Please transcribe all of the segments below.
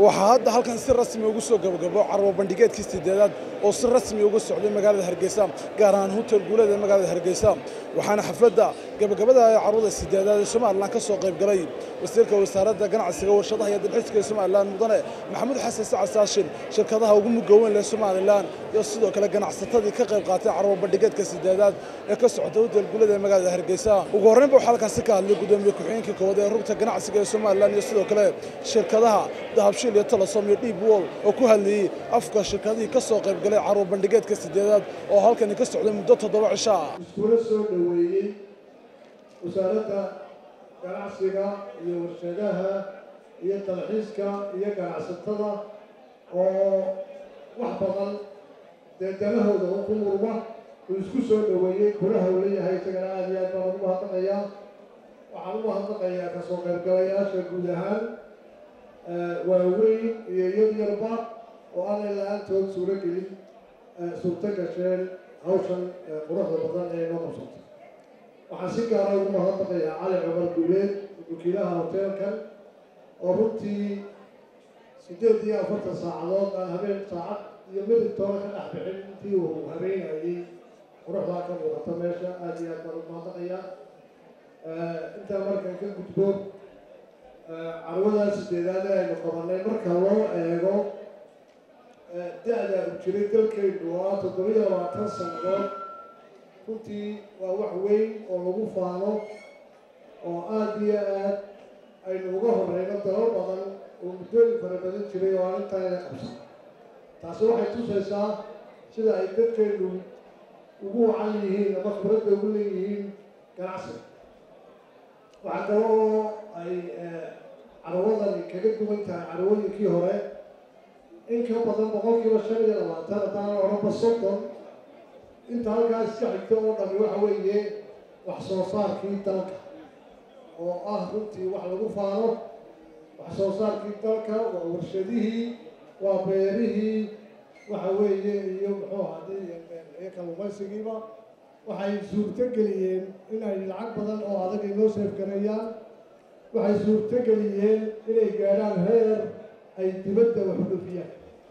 waxaa hadda halkan si rasmi ugu soo gabagabo carwo bandhigeedkii sideedaad oo si rasmi uga socday magaalada hargeysa gaar ahaan hotel guuleed ee magaalada hargeysa waxaana xafladda gabagabada ee carwada sideedaad ee somalilan ka soo qayb galay wasiirka wasaaradda ganacsiga warshadaha iyo dalxiiska ee somalilan mudane maxamuud xasan sacad saashin shirkadaha ugu mugaweyn leh somalilan iyo sidoo kale ganacsatadii ka qayb qaatay carwo bandhigeedka sideedaad ee ka socda hotel guuleed ee magaalada hargeysa ugu horreynba waxaa halkaasi ka hadlay gudoomiye ku-xigeenkii koowaad ee rugta ganacsiga ee somalilan iyo sidoo kale shirkadaha dahabshiil iyo talasom iyo dhiib wol oo ku hadlayey afka shirkadihii ka soo qayb galay carwo bandhigeedka sideedaad oo halkani ka socday muddo toddoba cisho ah iskula soo dhoweeyey wasaaradda ganacsiga iyo warshadaha iyo dalxiiska iyo ganacsatada oo wax badan dee danahooda u ku murma uu isku soo dhoweeyey kulaha uu leeyahay isagana aada iyo aad baan ugu mahadnaqayaa waxaan ugu mahadnaqayaa kasoo qaybgalayaasha guud ahaan waaweyn iyo yar yarba oo aanay la-aantood suuro gelin suurto gasheen hawshan quruxda badan ee inoo qabsatay waxaan si gaara ugu mahadnaqayaa cali cumar guuleed wakiilaha hoteelkan oo runtii sideed iyo afartan saacadood aan habeen saacad iyo midib toona ka dhex bixin intii uu habeenayay quruxdaa ka muuqata meesha aada iyo aad baan ugu mahadnaqayaa intaa markan ka gudbo carwadaa sideedaad ee aynu qabanay marka loo eego da-da u jiray dalkaynu waa toddobiyo labaatan sannadood runtii waa wax weyn oo lagu faano oo aada iyo aad aynu uga horeyno dalal badan oo muddooyin fara badan jiray oo aan intaayna qabsan taasi waxay tusaysaa sida ay dadkaynu ugu wacan yihiin ama khibradda ugu leeyihiin ganacsiga waxaa kale oo ay carwadani kaga duwan tahay carwooyinkii hore in ka badan boqolkiiba shan iyo labaatan haddaan odhanba soddon inta halkaas ka xigta oo dhami waxa weeye wax soo saarkii dalka oo ah runtii wax lagu faano wax soo saarkii dalka waa warshadihii waa beerihii waxa weeye iyo muxuu hadii iyo kalluumaysigiiba waxay suurto geliyeen inay lacag badan oo adag inoo seefgareeyaan waxay suurto geliyeen inay gaadhaan heer ay dibadda wax u dhofiyaan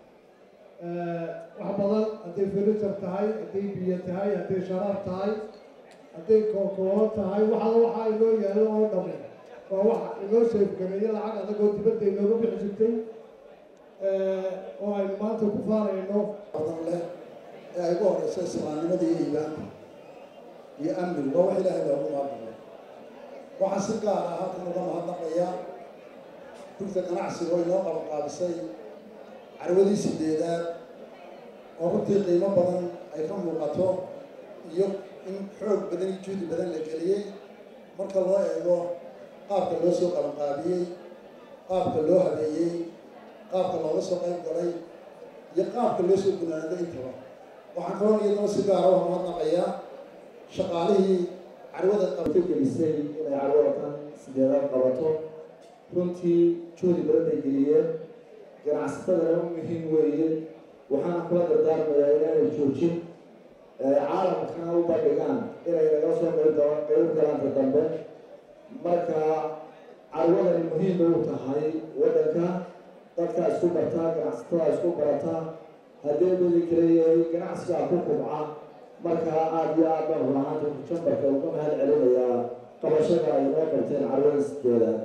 wax badan hadday furniture tahay hadday biyo tahay hadday sharaab tahay hadday kookoobo tahay waxala waxaa inoo yaalo oo dhami waa wax inoo seefgareeya lacag adag oo dibadda inooga bixi jirtay oo aynu maanta ku faanayno badan leh ee ay ugu horeyso islaamnimada iyo iimaanka iyo amnigu waa wax ilaahay loogu maadnaqay waxaan si gaar ah halkan uga mahadnaqayaa rugta ganacsiga oo inoo qabanqaabisay carwadii sideedaad oo runtii qiimo badan ay ka muuqato iyo in xoog badan iyo juhdi badan la geliyey marka loo eego qaabka loo soo qabanqaabiyey qaabka loo habeeyey qaabka looga soo qayb galay iyo qaabka loo soo gunaanday intaba waxaan kaloo iyadoo si gaara u mahadnaqayaa shaqaalihii carwada qabtay gelisay inay carwadakan sideedaad qabato runtii juhdi badan bay geliyeen ganacsatadana u muhiim weeye waxaana kula dardaarmayaa inaanay joojin caalamkana u bandhigaan inay naga soo qayb qayb galaanta dambe marka carwadani muhiim bay u tahay waddanka dadkaa isku bartaa ganacsatada isku barataa haddii badi kaleeyahay ganacsigaa ku kubca markaa aada iyo aad baan rulahaanta jambarka uga mahad celinayaa qabashada ay noo qabteen carwada sideedaad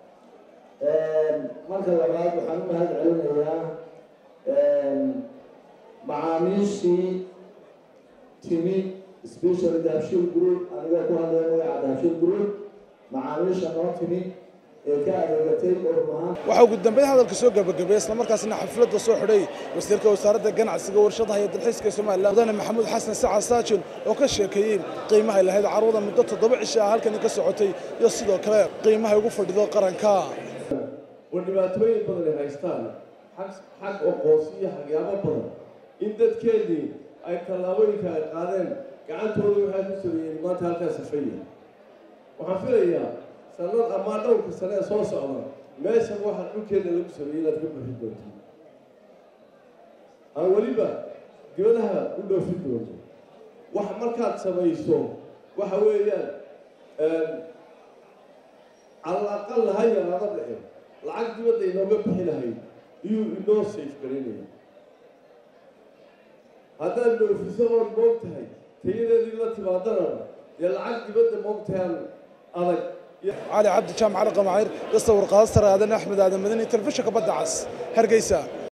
marka labaad waxaan u mahad celinayaa macaamiishii timi special dahabshiil group anigoo ku hadlaya magaca dahabshiil group macaamiisha noo timi ee ka adeegatay oo rumahaan waxaa ugu dambeyn hadalka soo gabagabeeyey islamarkaasina xafladda soo xidhay wasiirka wasaaradda ganacsiga warshadaha iyo dalxiiska ee somalilan mudane maxamuud xasan sacad saajin oo ka sheekeeyey qiimahay lahayd carwada muddo toddoba cisho ah halkani ka socotay iyo sidoo kale qiimahay ugu fadhido qaranka oo dhibaatooyin badan ay haystaan xag xag oqoonsi iyo xagyaabo badan in dadkeedii ay tallaabooyinka ay qaadeen gacantooda waxay ku sameeyeen maanta halkaas safaya waxaan filayaa sanad amaa dhowrka sane ee soo socda meeshan waxaa dhulkeeda lagu sameeyey inaad ka buuxin doonto aan weliba dibadaha u dhoofin doonto wax markaad samayso waxa weeyaan cala aqal ha yaraada dhici lacag dibadda inooga bixi lahayd iyuu inoo safe garinaya haddaad dhoofiso ood moog tahay tayadeedii la timaadana dee lacag dibadda moogtahay adag cali cabdi jaamac cali qamaciir iyo sawir qaado sare aadan axmed aadan madani telefishinka badda cas hargeysa